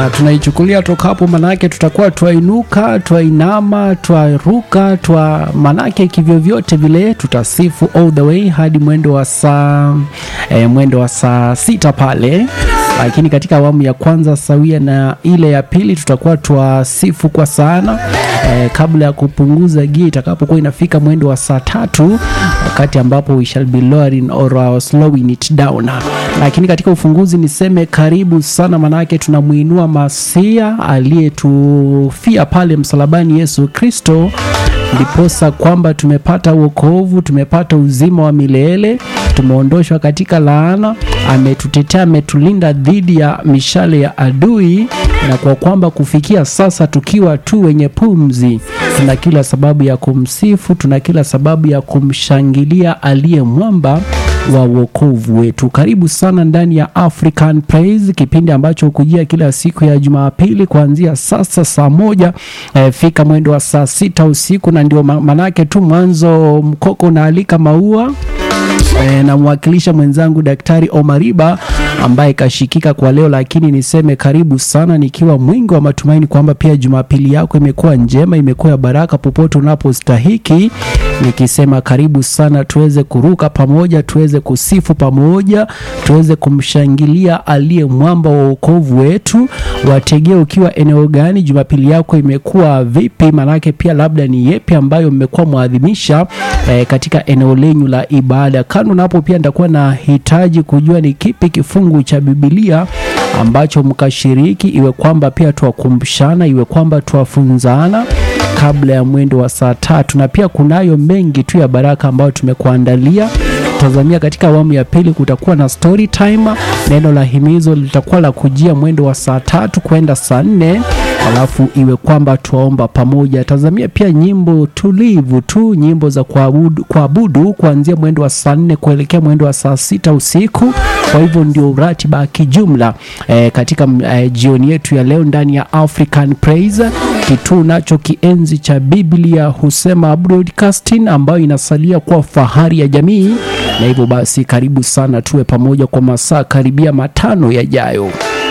na tunaichukulia toka hapo, manake tutakuwa twainuka, twainama, twaruka, twa manake kivyovyote vile tutasifu all the way hadi mwendo wa saa eh, mwendo wa saa sita pale lakini katika awamu ya kwanza sawia na ile ya pili tutakuwa twasifu kwa sana eh, kabla ya kupunguza gia itakapokuwa inafika mwendo wa saa tatu wakati ambapo we shall be lowering or uh, slowing it down lakini katika ufunguzi niseme karibu sana manake tunamuinua masia aliyetufia pale msalabani yesu kristo ndiposa kwamba tumepata wokovu tumepata uzima wa milele tumeondoshwa katika laana ametutetea ametulinda dhidi ya mishale ya adui na kwa kwamba kufikia sasa tukiwa tu wenye pumzi tuna kila sababu ya kumsifu tuna kila sababu ya kumshangilia aliye mwamba wa wokovu wetu karibu sana ndani ya african praise kipindi ambacho hukujia kila siku ya jumapili kuanzia sasa saa moja eh, fika mwendo wa saa sita usiku na ndio ma- manake tu mwanzo mkoko unaalika maua E, namwakilisha mwenzangu daktari omariba ambaye kashikika kwa leo lakini niseme karibu sana nikiwa mwingi wa matumaini kwamba pia jumapili yako imekuwa njema imekuwa ya baraka popote unapostahiki nikisema karibu sana tuweze kuruka pamoja tuweze kusifu pamoja tuweze kumshangilia aliye mwamba wa uokovu wetu wategee ukiwa eneo gani jumapili yako imekuwa vipi manake pia labda ni yepi ambayo mmekuwa mwadhimisha eh, katika eneo lenyu la ibada kando na hapo pia nitakuwa na hitaji kujua ni kipi kifungu cha bibilia ambacho mkashiriki iwe kwamba pia twakumbushana iwe kwamba twafunzana kabla ya mwendo wa saa tatu na pia kunayo mengi tu ya baraka ambayo tumekuandalia tazamia katika awamu ya pili kutakuwa na story time neno la himizo litakuwa la kujia mwendo wa saa tatu kwenda saa nne alafu iwe kwamba twaomba pamoja tazamia pia nyimbo tulivu tu nyimbo za kuabudu, kuabudu kuanzia mwendo wa saa nne kuelekea mwendo wa saa sita usiku kwa hivyo ndio ratiba ya kijumla eh, katika eh, jioni yetu ya leo ndani ya african praise kituo nacho kienzi cha biblia husema broadcasting ambayo inasalia kuwa fahari ya jamii na hivyo basi karibu sana tuwe pamoja kwa masaa karibia matano yajayo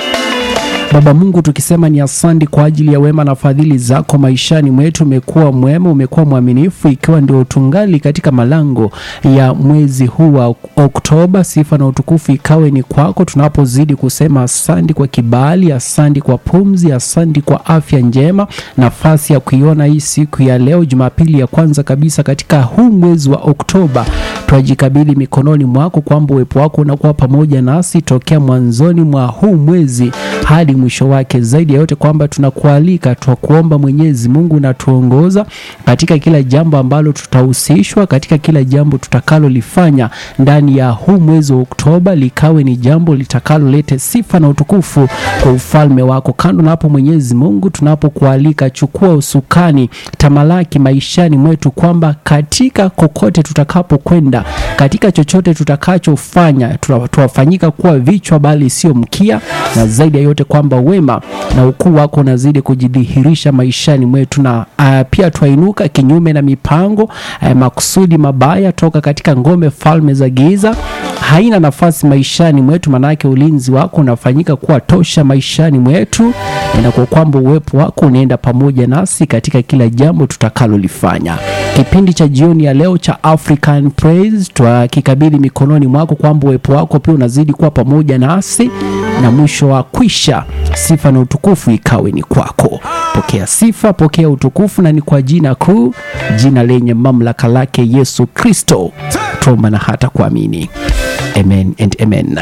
Baba Mungu, tukisema ni asante kwa ajili ya wema na fadhili zako maishani mwetu. Umekuwa mwema, umekuwa mwaminifu, ikiwa ndio tungali katika malango ya mwezi huu wa Oktoba. Sifa na utukufu ikawe ni kwako, tunapozidi kusema asante kwa kibali, asante kwa pumzi, asante kwa afya njema, nafasi ya kuiona hii siku ya leo, Jumapili ya kwanza kabisa katika huu mwezi wa Oktoba. Twajikabidhi mikononi mwako kwamba uwepo wako unakuwa pamoja nasi tokea mwanzoni mwa huu mwezi hadi mwisho wake. Zaidi ya yote kwamba tunakualika, twakuomba Mwenyezi Mungu na tuongoza katika kila jambo ambalo tutahusishwa, katika kila jambo tutakalolifanya ndani ya huu mwezi wa Oktoba, likawe ni jambo litakalolete sifa na utukufu kwa ufalme wako. Kando na hapo, Mwenyezi Mungu, tunapokualika, chukua usukani, tamalaki maishani mwetu, kwamba katika kokote tutakapokwenda, katika chochote tutakachofanya, tuwa- tuwafanyika kuwa vichwa bali sio mkia, na zaidi ya yote kwamba wema na ukuu wako unazidi kujidhihirisha maishani mwetu, na uh, pia twainuka kinyume na mipango uh, makusudi mabaya toka katika ngome falme za giza haina nafasi maishani mwetu, manake ulinzi wako unafanyika kuwa tosha maishani mwetu, na kwa kwamba uwepo wako unaenda pamoja nasi katika kila jambo tutakalolifanya. Kipindi cha jioni ya leo cha African Praise twakikabidhi mikononi mwako, kwamba uwepo wako pia unazidi kuwa pamoja nasi, na mwisho wa kwisha, sifa na utukufu ikawe ni kwako. Pokea sifa, pokea utukufu, na ni kwa jina kuu, jina lenye mamlaka lake Yesu Kristo tuomba na hata kuamini. Amen and amen.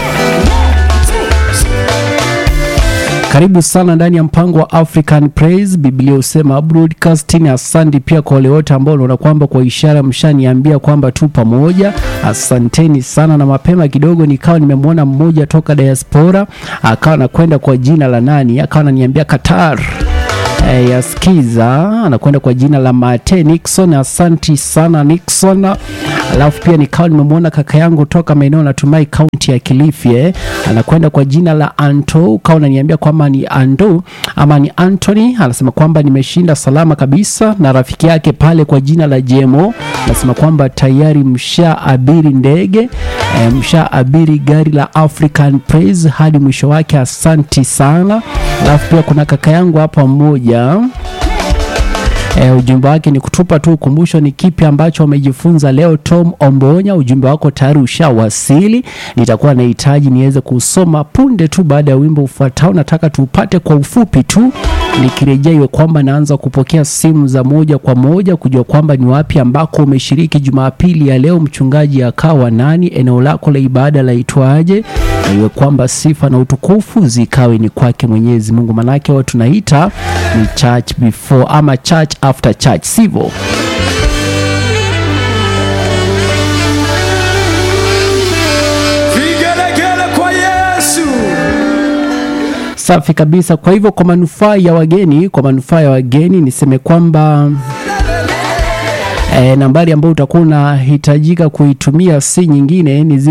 Karibu sana ndani ya mpango wa African Praise. Biblia husema broadcasting. Asante pia kwa wale wote ambao unaona kwamba kwa ishara mshaniambia kwamba tu pamoja. Asanteni sana, na mapema kidogo nikawa nimemwona mmoja toka diaspora akawa anakwenda kwa jina la nani, akawa ananiambia Qatar eh, yasikiza anakwenda kwa jina la Mate Nixon. Asanti sana Nixon. Alafu pia nikawa nimemwona kaka yangu toka maeneo natumai kaunti ya Kilifi eh, anakwenda kwa jina la Anto. Ukawa unaniambia kwamba ni Ando ama ni Anthony. Anasema kwamba nimeshinda salama kabisa, na rafiki yake pale kwa jina la Jemo anasema kwamba tayari msha abiri ndege eh, msha abiri gari la African Praise hadi mwisho wake. Asanti sana Alafu pia kuna kaka yangu hapa mmoja E, ujumbe wake ni kutupa tu ukumbusho ni kipi ambacho wamejifunza leo. Tom Ombonya, ujumbe wako tayari ushawasili, nitakuwa nahitaji niweze kusoma punde tu baada ya wimbo ufuatao. Nataka tuupate kwa ufupi tu, nikirejea iwe kwamba naanza kupokea simu za moja kwa moja kujua kwamba ni wapi ambako umeshiriki Jumapili ya leo, mchungaji akawa nani, eneo lako la ibada laitwaje, na iwe kwamba sifa na utukufu zikawe ni kwake Mwenyezi Mungu, manake wao tunaita ni church before ama church after church, sivyo? Vigelegele kwa Yesu. Safi kabisa. Kwa hivyo kwa manufaa ya wageni, kwa manufaa ya wageni niseme kwamba E, nambari ambayo utakuwa unahitajika kuitumia si nyingine ni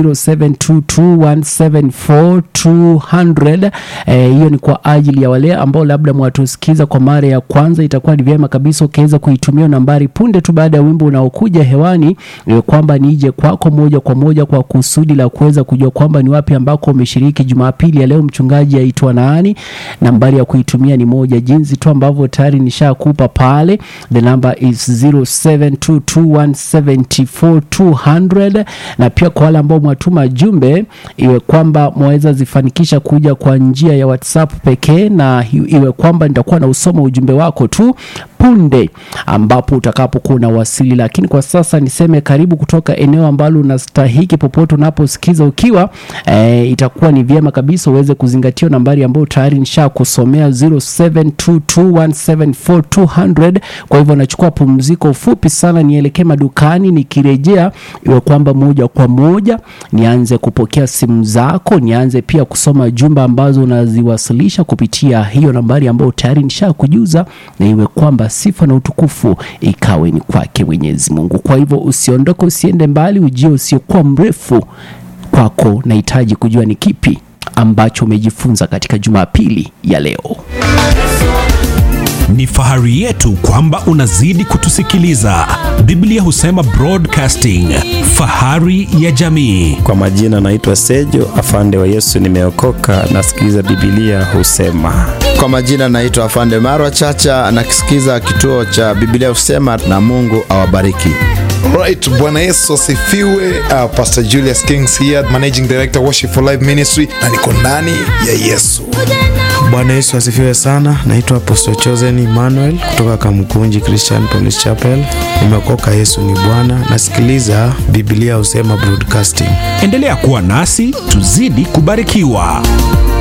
0722174200. Eh, hiyo ni kwa ajili ya wale ambao labda mwatusikiza kwa mara ya kwanza, itakuwa ni vyema kabisa ukiweza kuitumia nambari punde tu baada ya wimbo unaokuja hewani, e, kwamba nije kwako moja kwa moja kwa kusudi la kuweza kujua kwamba ni wapi ambako umeshiriki Jumapili ya leo, mchungaji aitwa nani. Nambari ya kuitumia ni moja, jinsi tu ambavyo tayari nishakupa pale, the number is 0722174200 na pia kwa wale ambao mwatuma jumbe iwe kwamba mwaweza zifanikisha kuja kwa njia ya WhatsApp pekee, na hi- iwe kwamba nitakuwa na usoma ujumbe wako tu punde ambapo utakapokuwa unawasili. Lakini kwa sasa niseme karibu kutoka eneo ambalo unastahiki, popote unaposikiza ukiwa e, itakuwa ni vyema kabisa uweze kuzingatia nambari ambayo tayari nisha kusomea 0722174200. Kwa hivyo nachukua pumziko fupi sana, nielekee madukani, nikirejea iwe kwamba moja kwa moja nianze kupokea simu zako, nianze pia kusoma jumbe ambazo unaziwasilisha kupitia hiyo nambari ambayo tayari nisha kujuza, na iwe kwamba sifa na utukufu ikawe ni kwake Mwenyezi Mungu. Kwa hivyo usiondoke, usiende mbali, ujio usiokuwa mrefu kwako. Nahitaji kujua ni kipi ambacho umejifunza katika Jumapili ya leo. Ni fahari yetu kwamba unazidi kutusikiliza. Biblia husema broadcasting, fahari ya jamii. Kwa majina naitwa Sejo afande wa Yesu, nimeokoka nasikiliza Biblia husema. Kwa majina naitwa Afande Marwa Chacha, nakisikiza kituo cha Biblia Husema, na Mungu awabariki. Right, Bwana Yesu asifiwe. Uh, Pastor Julius Kings here, Managing Director Worship for Life Ministry na niko ndani ya Yesu. Bwana Yesu asifiwe sana. Naitwa Apostle Chosen Emmanuel kutoka Kamkunji Christian Police Chapel. Nimeokoka, Yesu ni Bwana. Nasikiliza Biblia husema broadcasting. Endelea kuwa nasi, tuzidi kubarikiwa.